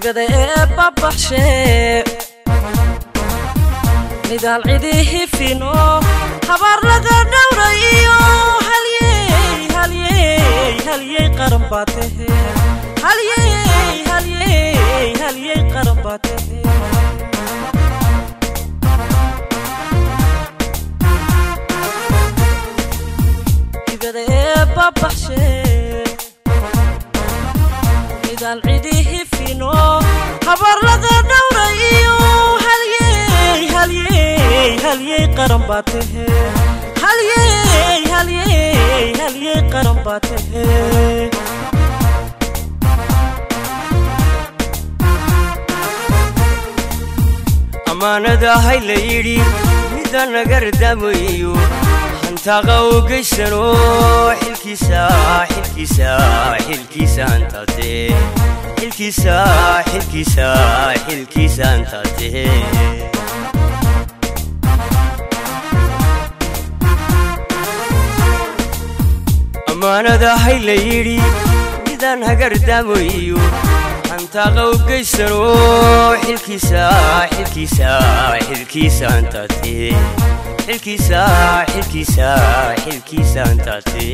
hibada ee babaxshe midaal cidii hifino habaar laga dhowrayo halyey halyey halyey qaran baa tahe halyey halyey halyey qaran baa tahe hibada ee babaxshe midaal cidii hifino habaar laga dhowrayo halyey halyey halyey qaran baa tahe halyey halyey halyey qaran baa tahe ammaanada hay la yidhi midda naga radaamayo hantaaqa u geysano xilkiisa xilkiisa xilkiisa hantaate xilkiisa xilkiisa xilkiisa hantaate ammaanada hay la yidhi midaan hagardaamayo hantaaqa u geysano xilkiisa xilkiisa xilkiisa hantaate xilkiisa xilkiisa xilkiisa hantaate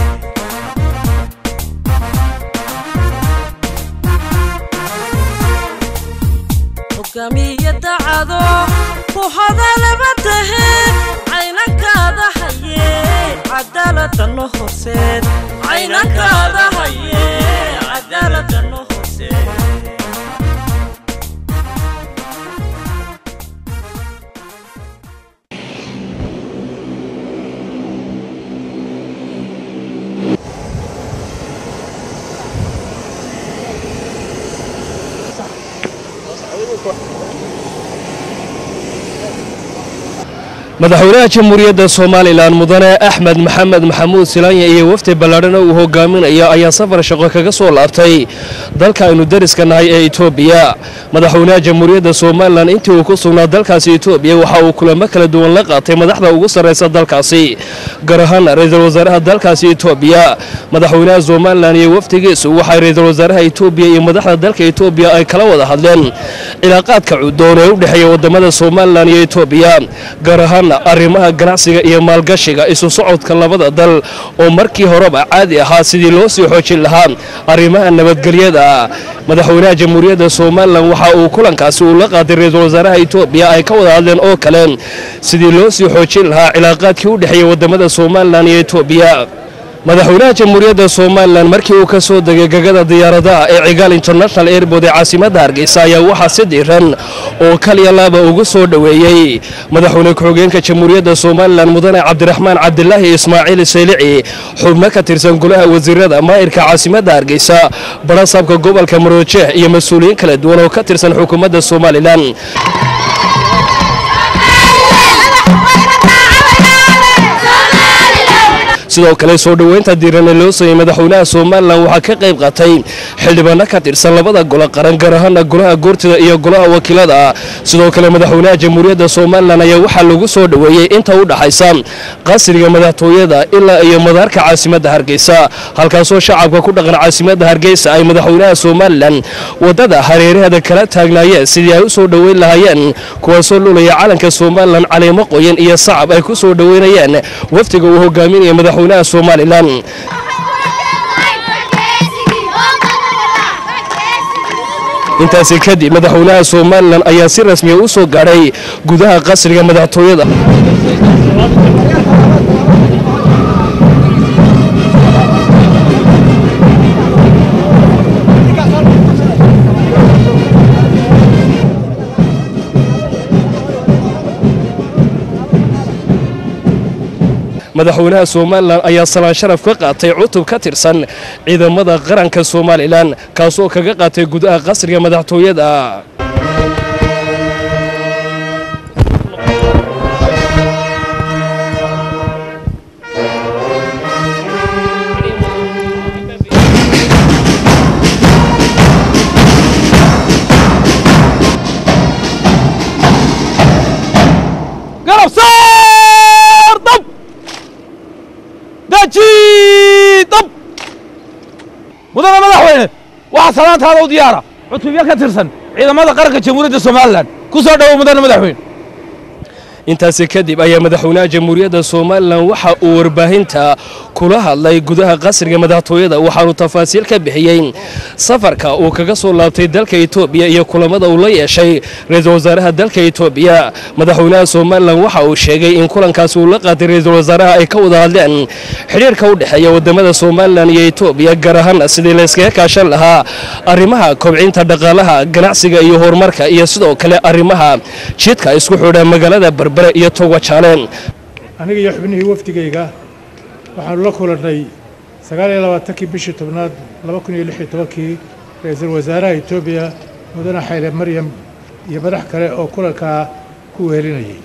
hogaamiya dacado ku hadalaba tahe caynankaada haye cadaaladano horseed caynankaada haye cadaaladano horseed madaxweynaha jamhuuriyadda somalilan mudane axmed maxamed maxamuud silaanya iyo wafdi ballaadhana uu hogaaminayo ayaa safar shaqo kaga soo laabtay dalka aynu dariska nahay ee etoobiya madaxweynaha jamhuuriyadda somalilan intii uu ku sugnaa dalkaasi etoobiya waxa uu kulamo kala duwan la qaatay madaxda ugu sarraysa dalkaasi gaar ahaan ra-iisul wasaaraha dalkaasi etoobiya madaxweynaha somalilan iyo wafdigiisu waxay ra-iisul wasaaraha etoobiya iyo madaxda dalka etoobiya ay kala wada hadleen cilaaqaadka cudoon ee u dhexeeya wadamada somalilan iyo etoobiya gaar ahaan arrimaha ganacsiga iyo maalgashiga isu socodka labada dal oo markii horeba caadi ahaa sidii loo sii xoojin lahaa arrimaha nabadgelyada madaxweynaha jamhuuriyadda somalilan waxa uu kulankaasi uu la qaaday ra-iisul wasaaraha etoobiya ay ka wada hadleen oo kale sidii loo sii xoojin lahaa cilaaqaadkii u dhexeeya wadamada somalilan iyo etoobiya madaxweynaha jamhuuriyadda somalilan markii uu ka soo degay gegada diyaaradaha ee cigaal international airbood ee caasimadda hargeysa ayaa waxaa si diiran oo kaliya laaba ugu soo dhoweeyey madaxweyne ku-xigeenka jamhuuriyadda somalilan mudane cabdiraxmaan cabdilaahi ismaaciil saylici xubno ka tirsan golaha wasiirada maayirka caasimadda hargeysa barasaabka gobolka maroojeex iyo mas-uuliyiin kala duwan oo ka tirsan xukuumadda somalilan sidoo kale soo dhoweynta diirane loo sameeyey madaxweynaha somalilan waxaa ka qayb qaatay xildhibaano ka tirsan labada golo qaran gaar ahaana golaha goortida iyo golaha wakiilada sidoo kale madaxweynaha jamhuuriyadda somalilan ayaa waxaa lagu soo dhoweeyey inta u dhaxaysa qasriga madaxtooyada ilaa iyo madaarka caasimadda hargeysa halkaasoo shacabka ku dhaqan caasimadda hargeysa ay madaxweynaha somalilan wadada hareeraheeda kala taagnaayeen sidii ay u soo dhoweyn lahaayeen kuwaasoo lulaya calanka somalilan caleemo qoyan iyo sacab ay ku soo dhoweynayeen wafdiga uu hogaaminaya madaxweynaha somalilan intaasi kadib madaxweynaha somalilan ayaa si rasmiya u soo gaadhay gudaha qasriga madaxtooyada madaxweynaha somalilan ayaa salaan sharaf ka qaatay cutub ka tirsan ciidamada qaranka somalilan kaasoo kaga qaatay gudaha qasriga madaxtooyada mudane madaxweyne waxaa salaantaada u diyaara cutubyo ka tirsan ciidamada qaranka jamhuuriyadda somalilan ku soo dhowow mudane madaxweyne intaasi kadib ayaa madaxweynaha jamhuuriyadda somalilan waxa uu warbaahinta kula hadlay gudaha qasriga madaxtooyada waxaanu tafaasiil ka bixiyey safarka uu kaga soo laabtay dalka etoobiya iyo kulamada uu la yeeshay ra-iisul wasaaraha dalka etoobiya madaxweynaha somalilan waxa uu sheegay in kulankaasi uu la qaatay ra-iisul wasaaraha ay ka wada hadleen xidhiirka u dhexeeya wadamada somalilan iyo etoobiya gaar ahaana sidii layskaga kaashan lahaa arrimaha kobcinta dhaqaalaha ganacsiga iyo horumarka iyo sidoo kale arrimaha jidka isku xidha magaalada berbere iyo togwajaaleen aniga iyo xubnihii wafdigayga waxaanu la kulannay sagaal iyo labaatankii bishii tobnaad laba kun iyo lix iyo tobankii ra-iisul wasaaraha etoobiya mudane xayle maryam iyo madax kale oo kulankaa ku wehelinayay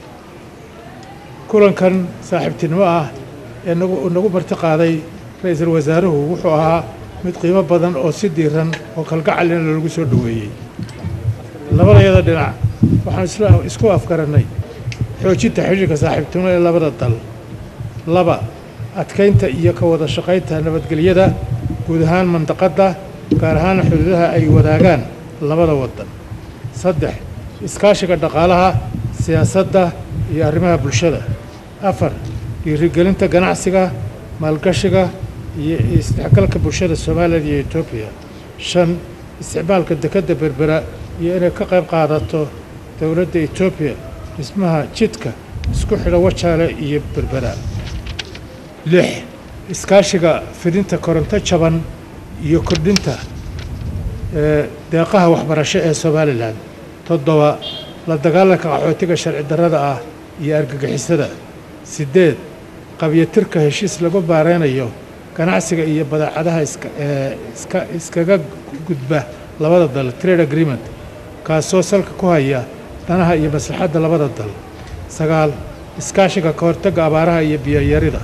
kulankan saaxiibtinimo ah ee nagu nagu marti qaaday ra-iisul wasaaruhu wuxuu ahaa mid qiimo badan oo si diiran oo kalgacalina loogu soo dhoweeyey labadayada dhinac waxaan isla isku afgarannay xoojinta xidhiirka saaxiibtinimo ee labada dal laba adkaynta iyo ka wada shaqaynta nabadgelyada guud ahaan mandaqadda gaar ahaan xuduudaha ay wadaagaan labada waddan saddex iskaashiga dhaqaalaha siyaasadda iyo arrimaha bulshada afar dhiirigelinta ganacsiga maalgashiga iyo isdhexgalka bulshada somalilan iyo etoobiya shan isticmaalka dekedda berbera iyo inay ka qayb qaadato dowladda etoobiya dhismaha jidka isku xidha wajaale iyo berbera lix iskaashiga fidinta koronto jaban iyo kordhinta deeqaha waxbarasho ee somalilan toddoba la dagaalanka qaxootiga sharci darrada ah iyo argagixisada siddeed qabyatirka heshiis lagu baareynayo ganacsiga iyo badeecadaha iska iskaga gudba labada dal trade agreement kaasoo salka ku haya danaha iyo maslaxadda labada dal sagaal iskaashiga ka hortagga abaaraha iyo biyoyarida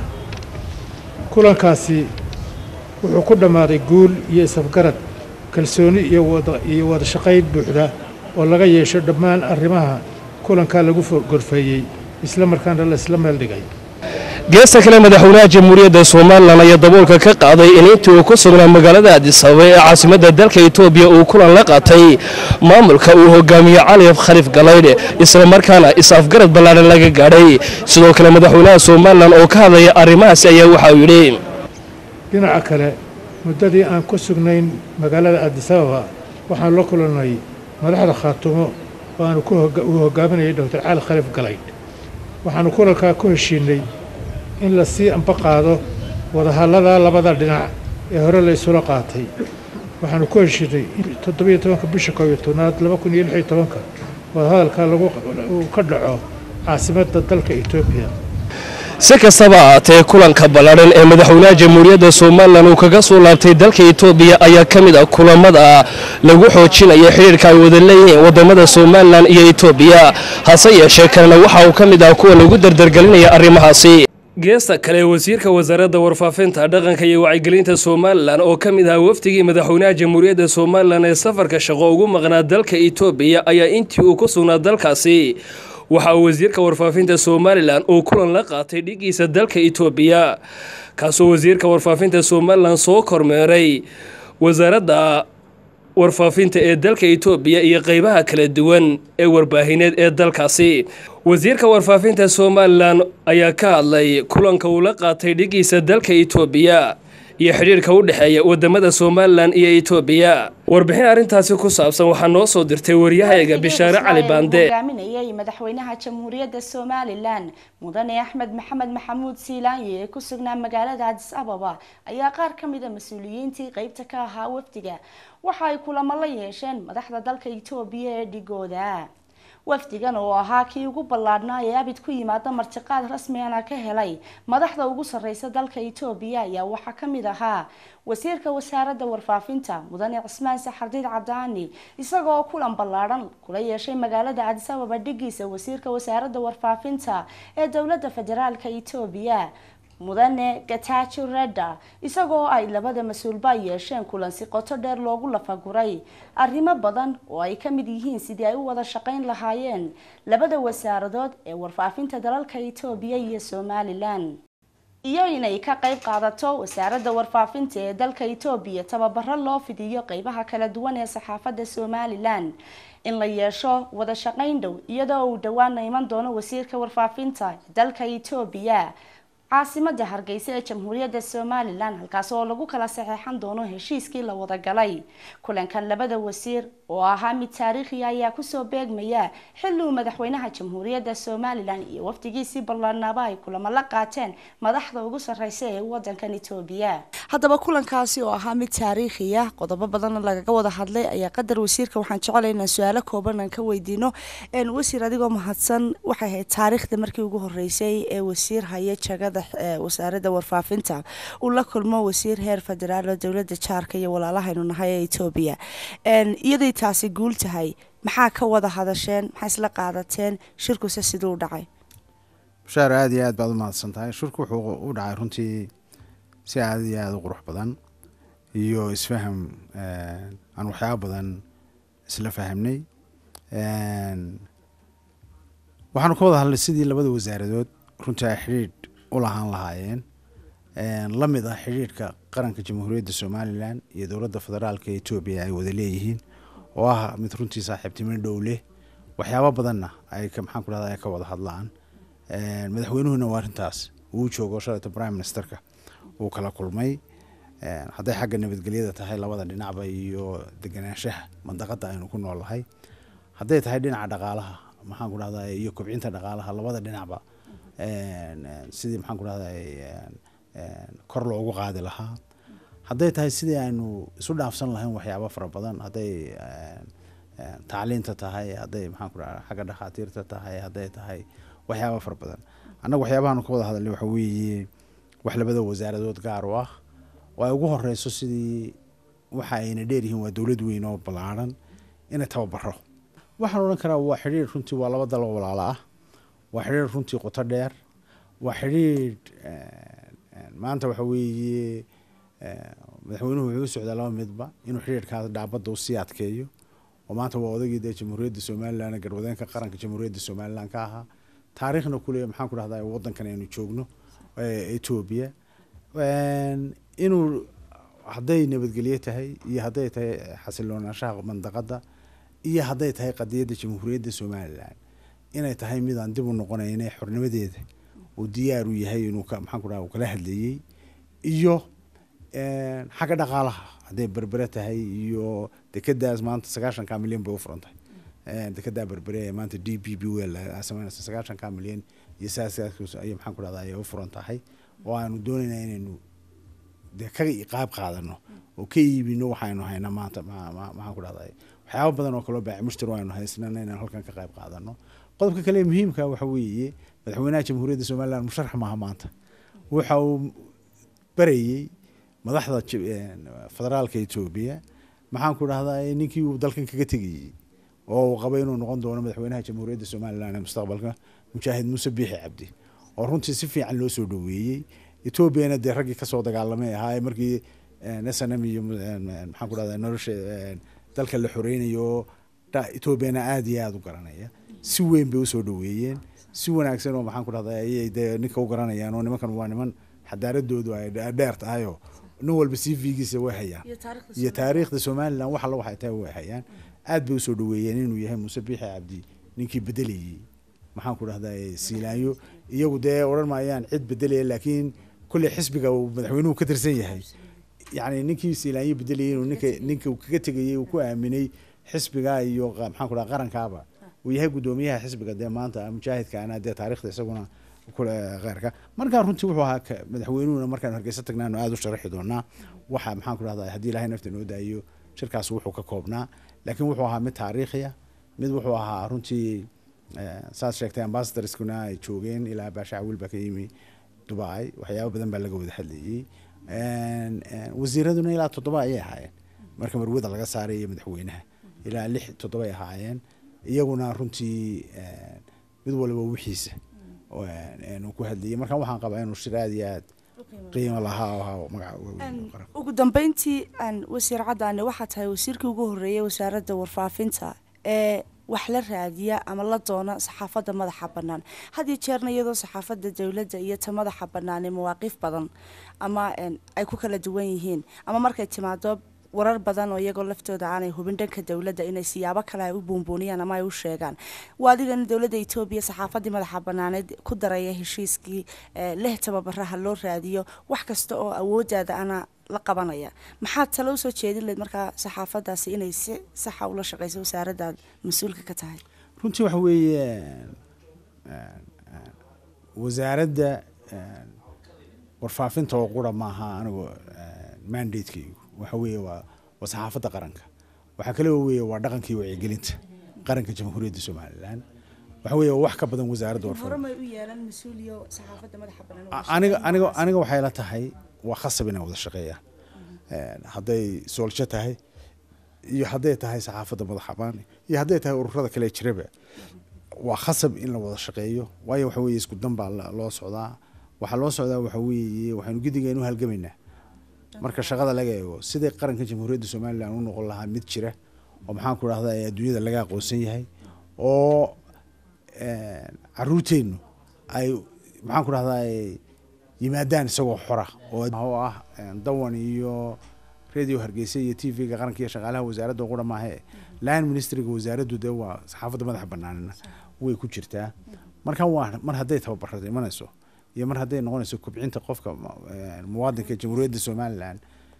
kulankaasi wuxuu ku dhammaaday guul iyo isafgarad kalsooni iyo iyo wada shaqayn buuxda oo laga yeesho dhammaan arrimaha kulankaa lagu gorfeeyey isla markaana la isla meel dhigay geesta kale madaxweynaha jamhuuriyadda somalilan ayaa daboolka ka qaaday in intii uu ku sugnaa magaalada adisababa ee caasimadda dalka etoobiya uu kulan la qaatay maamulka uu hogaamiye cali khaliif galaydh isla markaana is-afgarad ballaadhan laga gaadhay sidoo kale madaxweynaha somalilan oo ka hadlaya arrimahaasi ayaa waxa uu yidhi dhinaca kale muddadii aan ku sugnayn magaalada adisababa waxaan la kulannay madaxda khaatumo oo aanu uu hogaaminayay doctor cali khaliif galaydh waxaanu kulankaa ku heshiinay in la sii amba qaado wadahallada labada dhinac ee hore la isula qaatay waxaanu ku heshiinay in toddobiyo tobanka bisha koob iyo tobnaad laba kun iyo lix iyo tobanka wadahadalka lagu uu ka dhaco caasimadda dalka etoobiya si kastaba ahaatee kulanka ballaadhan ee madaxweynaha jamhuuriyadda somalilan uu kaga soo laabtay dalka etoobiya ayaa ka mid ah kulamada lagu xoojinaya xidhiirka ay wada leeyihiin wadamada somalilan iyo etoobiya hase yeeshee kalena waxa uu ka mid ah kuwa lagu dardargelinaya arrimahaasi geesta kale wasiirka wasaaradda warfaafinta dhaqanka iyo wacyigelinta somalilan oo ka mid ahaa wafdigii madaxweynaha jamhuuriyadda somalilan ee safarka shaqo ugu maqnaa dalka etoobiya ayaa intii uu ku sugnaa dalkaasi waxa uu wasiirka warfaafinta somalilan uu kulan la qaatay dhigiisa dalka etoobiya kaasoo wasiirka warfaafinta somalilan soo kormeeray wasaaradda warfaafinta ee dalka etoobiya iyo qeybaha kala duwan ee warbaahineed ee dalkaasi wasiirka warfaafinta somalilan ayaa ka hadlay kulanka uu la qaatay dhigiisa dalka etoobiya iyo xidhiirka u dhexeeya wadamada somalilan iyo etoobiya warbixin arrintaasi ku saabsan waxaa noo soo dirtay waryahayaga bishaare cali baande hogaaminayay madaxweynaha jamhuuriyadda somalilan mudane axmed maxamed maxamuud siilaanye ee ku sugnaa magaalada adis ababa ayaa qaar ka mida mas-uuliyiintii qeybta ka ahaa wafdiga waxa ay kulamo la yeesheen madaxda dalka etoobiya ee dhigooda wafdigan oo ahaa kii ugu ballaadhnaa ee abid ku yimaada martiqaad rasmigana ka helay madaxda ugu sarreysa dalka etoobiya ayaa waxaa ka mid ahaa wasiirka wasaaradda warfaafinta mudane cismaan saxardiid cabdaani isaga oo kulan ballaadhan kula yeeshay magaalada cadis ababa dhigiisa wasiirka wasaaradda warfaafinta ee dowladda federaalka etoobiya mudane gatajo reda isagoo ay labada mas-uulba yeesheen kulan si qoto dheer loogu lafaguray arrimo badan oo ay ka mid yihiin sidii ay u wada shaqayn lahaayeen labada wasaaradood ee warfaafinta dalalka etoobiya iyo somalilan iyo inay ka qayb qaadato wasaaradda warfaafinta ee dalka etoobiya tababaro loo fidiyo qeybaha kala duwan ee saxaafadda somalilan in la yeesho wada shaqayn dhow iyadoo uu dhowaana iman doono wasiirka warfaafinta dalka etoobiya caasimada hargeysa ee jamhuuriyadda somalilan halkaas oo lagu kala saxeexan doono heshiiskii la wada galay kulankan labada wasiir oo ahaa mid taariikhiya ayaa kusoo beegmaya xilli uu madaxweynaha jamhuuriyadda somalilan iyo wafdigiisii ballaanaaba ay kulamo la qaateen madaxda ugu sarreysa ee wadankan etoobiya haddaba kulankaasi oo ahaa mid taariikhiya qodobo badanna lagaga wada hadlay ayaa qadar wasiirka waxaan jecelay inaan su-aalo kooban aan ka weydiino wasiir adigoo mahadsan waxay ahayd taariikhda markii ugu horeysay ee wasiir haya jagada wasaaradda warfaafinta uu la kulmo wasiir heer federaal oo dowladda jaarka iyo walaalahaynu nahay ee etoobiya iyaday taasi guul tahay maxaa ka wada hadasheen maxaa isla qaadateen shirkuse siduu u dhacay bashaar aada iyo aad baad u mahadsan tahay shirku wuxuu u dhacay runtii si aada iyo aada u qurux badan iyo isfaham aan waxyaaba badan isla fahamnay waxaanu ka wada hadlay sidii labada wasaaradood runtii ay xidhiidh u lahaan lahaayeen la mid ah xidhiidhka qaranka jamhuuriyadda somalilan iyo dowladda federaalka etoobiya ay wada leeyihiin oo ah mid runtii saaxiibtimo dhow leh waxyaaba badanna ay maxaan ku dhahda ay ka wada hadlaan madaxweynuhuna waa arrintaas uu joogo shalayta prime ministerka uu kala kulmay hadday xagga nabadgelyada tahay labada dhinacba iyo deganaanshaha mandaqada aynu ku noolnahay hadday tahay dhinaca dhaqaalaha maxaan ku dhahda iyo kobcinta dhaqaalaha labada dhinacba sidii maxaan ku dhahda kor loogu qaadi lahaa hadday tahay sidii aynu isu dhaafsan lahayn waxyaaba fara badan hadday tacliinta tahay hadday maxaan ku dhahda xagga dhakhaatiirta tahay hadday tahay waxyaaba fara badan annaga waxyaabahaanu ka wada hadalnay waxa weeye wax labada wasaaradood gaar u ah oo ay ugu horeyso sidii waxa ayna dheeryihiin waa dowlad weyn oo ballaarhan inay tababaro waxaan odhan karaa waa xidhiir runtii waa laba dal oo walaalo ah waa xidhiir runtii qoto dheer waa xidhiir maanta waxa weeye madaxweynuhu wuxuu u socdaa laba midba inuu xidhiirkaas dhaabadda usii adkeeyo oo maanta waa odagii dee jamhuuriyadda somalilan garwadeenka qaranka jamhuuriyadda somalilan ka ahaa taariikhna kule maxaan ku dhahdaa waddankan aynu joogno etoobiya inuu hadday nabadgelyo tahay iyo hadday tahay xasiloonaanshaha mandaqadda iyo hadday tahay qadiyadda jamhuuriyadda somalilan inay tahay midaan dib u noqonayne xornimadeeda uu diyaar u yahay inuu maxaan ku dhaha uu kala hadleeyey iyo xagga dhaqaalaha hadday berbere tahay iyo dekadaas maanta sagaashanka milyan bay u furan tahay dekedaa berbere ee maanta d b b wel sameynaysa sagaashanka milyan iyo saas ay maxaan ku dhahda ayay u furan tahay oo aanu doonaynaa inaynu dee ka qaab qaadano oo ka iibino waxaynu hayna maanta maxaan ku dhahda waxyaaba badan oo kaloo baaci mushtar aynu haysnana inaan halkan ka qayb qaadano qodobka kale muhiimka waxa weeye madaxweynaha jamhuuriyadda somalilan musharax maaha maanta waxa uu barayey madaxda federaalka etoobiya maxaan ku dhahdaa ninkii uu dalkan kaga tegayey oo uu qaba inuu noqon doono madaxweynaha jamhuuriyadda somalilan ee mustaqbalka mujaahid muuse biixi cabdi oo runtii si fiican loo soo dhoweeyey etoobiyana dee raggii kasoo dagaalamay ahaa markii s n m iyo maxaan ku dhahdaa nolosha dalka la xoreynayo etoobiyana aada iyo aada u garanaya si weyn bay usoo dhoweeyeen si wanaagsan oo maxaan ku dhahdaa ayay dee ninka u garanayaan oo nimankan waa niman xadaaradoodu ay dheer tahayoo nin walba c v-giisa way hayaan iyo taariikhda somalilan wax alla waxay tahay way hayaan aad bay usoo dhoweeyeen inuu yahay muuse biixi cabdi ninkii bedelayey maxaan ku dhahdaa siilaanyo iyagu dee odhan maayaan cid bedelaya laakiin kolley xisbiga uu madaxweynuhu ka tirsan yahay yacni ninkii siilaanyo bedelayay inuu ninka ninka kaga tegayey uu ku aaminay xisbiga iyo maxaan ku dhaha qarankaaba uu yahay guddoomiyaha xisbiga dee maanta mujaahidkaana dee taariikhda isaguna kule kheyrka markaa runtii wuxuu ahaa madaxweynuhuna markaanu hargeysa tagnaanu aada u sharaxi doonaa waxa maxaan ku dhahdaa haddii ilaahay nafta noo daayo shirkaas wuxuu ka koobnaa laakiin wuxuu ahaa mid taariikhiya mid wuxuu ahaa runtii saad sheegtay ambasadorskuna ay joogeen ilaa baasha cawil baa ka yimi dubai waxyaaba badan baa laga wada hadlayey wasiiraduna ilaa toddoba ayay ahaayeen marka marwada laga saaray iyo madaxweynaha ilaa lix toddobay ahaayeen iyaguna runtii mid waliba wixiisa uu ku hadlayay marka waxaan qabaa inuu shir aada iyo aad qiimo lahaa oo ahaa magaca ugu dambeyntii aan wasiir caddaane waxaa tahay wasiirkii ugu horreeyay wasaaradda warfaafinta ee wax la raadiya ama la doona saxaafadda madaxa bannaan had iyo jeerna iyadoo saxaafadda dowladda iyo ta madaxa bannaani mawaaqiif badan ama ay ku kala duwan yihiin ama markay timaado warar badan oo iyagoo laftooda aanay hubin dhanka dowladda inay siyaabo kale ay u buunbuuniyaan ama ay u sheegaan waa adigana dowladda etoobiya saxaafaddii madaxa banaaneed ku daraya heshiiskii leh tababaraha loo raadiyo wax kasta oo awooddaada ana la qabanaya maxaad talo usoo jeedin lahayd markaa saxaafaddaasi inay si saxa ula shaqeyso wasaaraddaad mas-uulka ka tahay runtii waxa weeye wasaaradda warfaafinta oo qura maaha anigu mandatekeygu waxa weeye waa waa saxaafadda qaranka waxaa kale weeye waa dhaqankii wacyigelinta qaranka jamhuuriyadda somalilan waxa weeye wax ka badan wasaaradda warfaafinta hormay u yeelan mas-uuliyo saxaafadda madaxa bannaan aniga aniga aniga waxay la tahay waa khasab inay wada shaqeeyaan hadday soolsho tahay iyo hadday tahay saxaafadda madaxa bannaan iyo hadday tahay ururada kale jiraba waa khasab in la wada shaqeeyo waayo waxa weeye isku dan baa loo socdaa waxaa loo socdaa waxa weeye waxaynu gidigeenu halgamaynaa marka shaqada laga eego sidai qaranka jamhuuriyadda somalilan u noqon lahaa mid jira oo maxaan ku rahda adduunyada laga aqoonsan yahay oo caruurteennu ay maxaan ku rahdaa yimaadaan isagoo xora oo ah dawan iyo radio hargeysa iyo t v-ga qaranka iyo shaqaalaha wasaaradda qura maahe line ministryga wasaaraddu dee waa saxaafadda madaxa banaanina way ku jirtaa marka waa mar hadday tababarada imanayso iyo mar hadday noqonayso kobcinta qofka muwaadinka jamhuuriyadda somalilan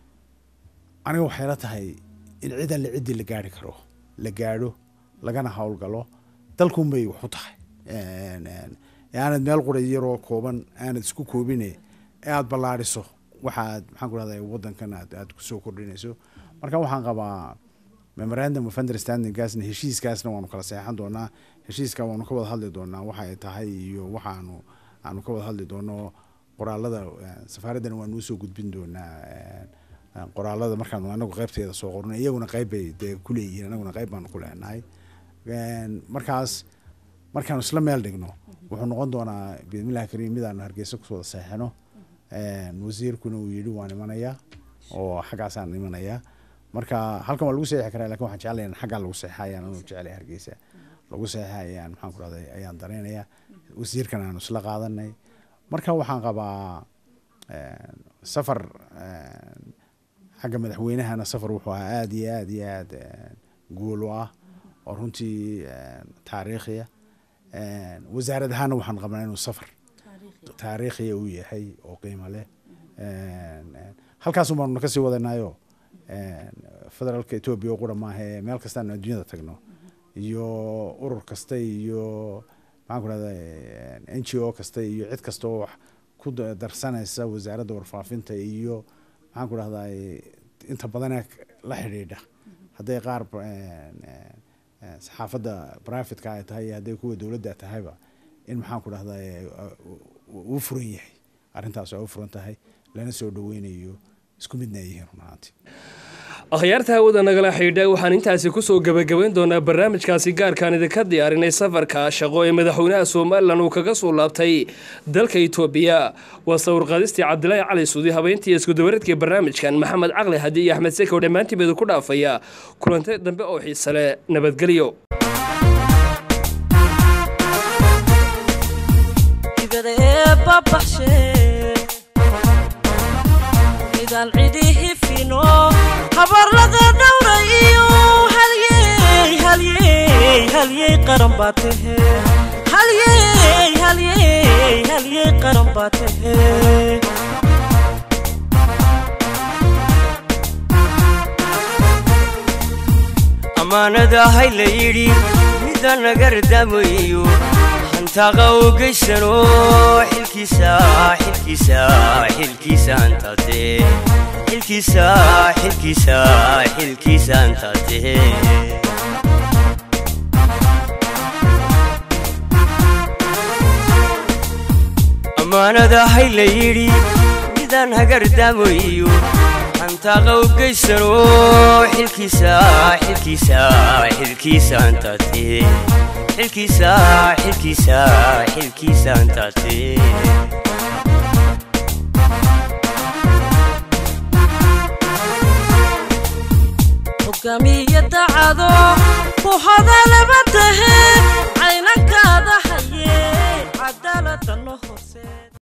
aniga waxay la tahay in cid alle ciddii la gaari karo la gaadho lagana howlgalo dalkunbay wax u tahay aanad meel qura yaroo kooban aanad isku koobine ee aada ballaadhiso waxaad maxaan ku rahda waddankan aad aad kusoo kordhinayso marka waxaan qabaa memorandum of understandinggaasna heshiiskaasna waanu kala seexan doonaa heshiiska waanu ka wada hadli doonaa waxa ay tahay iyo waxaanu aanu ka wada hadli doono qoraalada safaaraddana waanu usoo gudbin doonaa qoraalada markaanu anagu qaybteeda soo qorno iyaguna qayb bay dee kuleeyihiin anaguna qayb baanu ku leenahay markaas markaanu isla meel dhigno wuxuu noqon doonaa bismillahi kariim midaanu hargeysa kusoo wada seexino wasiirkuna uu yidhi waan imanayaa oo xaggaasaan imanayaa marka halkan waa lagu seexi karaa lakin waxaan jeclaya xaggaa lagu seexa ayaan anu jeclay hargeysa lagu seexa ayaan maxaan ku rahday ayaan dareenaya wasiirkan aanu isla qaadanay marka waxaan qabaa safar xagga madaxweynahana safar wuxuu ahaa aada iyo aada iyo aada guul u ah oo runtii taariikhiya wasaarad ahaana waxaan qabnaa inuu safar taariikhiya uu yahay oo qiimo leh halkaas baanuna kasii wadanaayo federaalka etoobiya qura maahae meel kastaanu adduunyada tagno iyo urur kasta iyo maxaan ku rahda n g o kasta iyo cid kasta oo wax ku darsanaysa wasaaradda warfaafinta iyo maxaan ku rahdaa inta badanee la xidhiidha hadday qaar saxaafadda privatka ay tahay iyo hadday kuwa dowladda tahayba in maxaan ku rahdaa uu furan yahay arrintaas waa u furan tahay lana soo dhaweynayo isku midna ay yihiin runahaanti akhyaarta hawada nagala xidhiidha waxaan intaasi kusoo gebagabayn doonaa barnaamijkaasi gaarkaan idinka diyaarinay safarka shaqo ee madaxweynaha somalilan uu kaga soo laabtay dalka itoobiya waa sawirqaadistii cabdilaahi cali suudi habeyntii iskudabareedkii barnaamijkan maxamed caqli hadi iyo axmed sekow dhammaantiibeedu ku dhaafaya kulantay dambe oo xiisale nabadgelyo midaan cidihi fino habarlada dhowra iyo halyey halyey halyey qaran baa tahe halyey halyey halyey qaran baa tahe ammaanada hay la yidhi midda naga radaamayo hantaaqa u geysano xilkiisa xilkiisa xilkiisa hantate xilkiisa xilkiisa xilkiisa hantate ammaanada hay la yidhi midaan hagardaamayo hantaaqa u geysano xilkiisa xilkiisa xilkiisa hantate xilkiisa xilkiisa xilkiisa hantate hogaamiya dacado ku hadalaba tahe caynankaada haye cadaaladana horseed